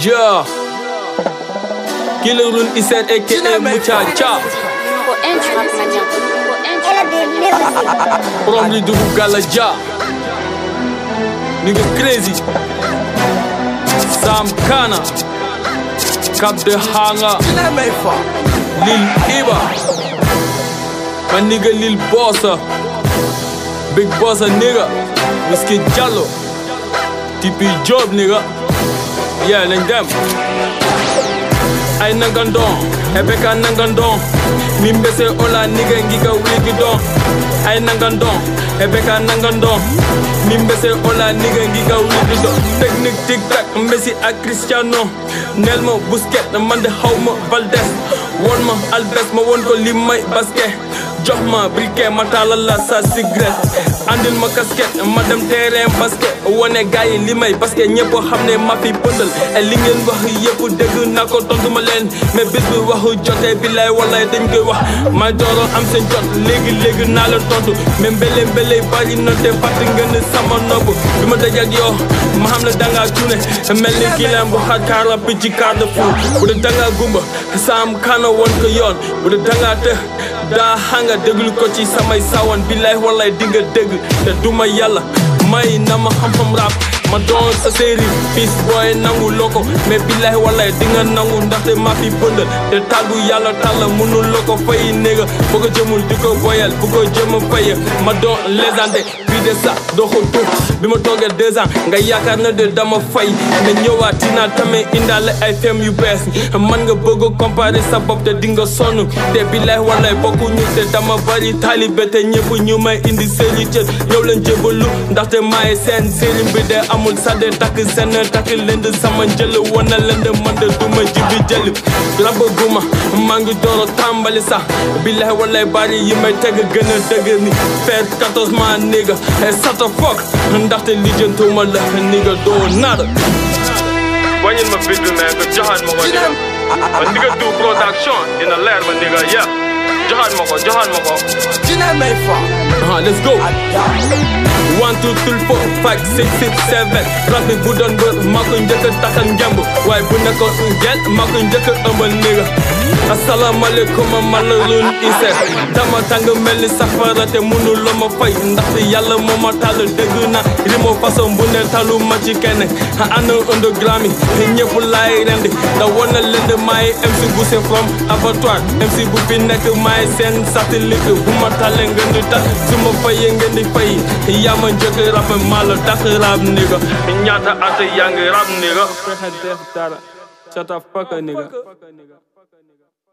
Yeah. Killerun Iset aka Muchacha. For entrap mania. For entrap mania. From the Dugu Galaja. Nigga crazy. Sam Kana. Cap de Hanger. Lil Iba. My nigga Lil Bossa. Big Bossa nigga. Whiskey Jallo. TP Job nigga. Yeah, then them. ay nangandon ebe ka nangandon min be se ola nigga ngiga wigi don ay nangandon ebe ka nangandon min be se ola nigga ngiga wigi don technique tic tac Messi ak Cristiano Nelmo Busquets man de xawma Valdes won ma Alves ma won ko lim may basket jox ma briquet ma taalal la sa cigarette andil ma casquette ma dem terrain basket wane gars yi li may basket ñëpp xam ne ma fi pëndal e li ngeen wax yëpp dëgg naa ko tontu ma leen mais bis bi waxu jotee bi lay walay dañ koy wax may dooro am seen jot léegi léegi naa la tontu mais mbele mbele bari na te fàtt ngeen sama nopp bi ma daj ak yow ma xam ne dangaa cuune mel ni kii leen bu xar kaara picc kaar de fou bu dee dangaa gumba saam kana woon ko yoon bu dee dangaa të daa xanga déglu ko ci samay sawan billaay wallaay dinga dégg te duma yàlla may na ma xam-xam rap ma doon sa série fils booy nangu loko mais billaay wallaay dinga nangu ndaxte maa fi bëndal te tàggu yàlla tàlla mënul loko fay néega bu ko jëmul di ko boyal bu ko jëma faye ma doon légende puis de ça doo ko tuux bi ma toogee deux ans nga yaakaar na de dama fay mais ñëwaat dinaa tamit indaale ay fem yu bees man nga bëgg a comparer sa bopp te dinga sonn te billaay wallaay bokkuñu te dama bari taalibe te ñëpp ñu may indi seeni cër ñëw leen jébalu ndaxte maay seen sëriñ bi de amul sadde takk seen takk lënd sama njël wana lënd man de duma jibi jël rabaguma maa ngi door a tàmbali sax billaay wallaay bari yi may teg gën a dëgg ni faire 14 mois nigga sata foog ndaxte lijjantuma la nigga doo nada wàññil ma bit bi mais nga joxaat ma ko nigga ma nigga du production dina leer ma nigga yeah joxaat ma ko joxaat ma ko ah let's go one two three four five six six seven rap bi bu doon bër maa ko njëkk a takkal ngemb waaye bu nekkoon gel maa ko njëkk a ëmbal nigga asalaamaaleykum man la Lune Iset dama tàng mel ni safara te munu la ma fay ndaxte yàlla moo ma tàll dégg na rimo façon bu ne talu ma ci kenn ana underground yi ñëpp laay rendi da wana leen de maay MC Bousse from abattoir MC bu fi nekk maay seen satellite bu ma tàllee ngeen di tax su ma fayee ngeen di fay yaa ma njëkk rap maa la tax rap nigga ñaata at yaa ngi rap nigga fexe def dara shut up fuck nigga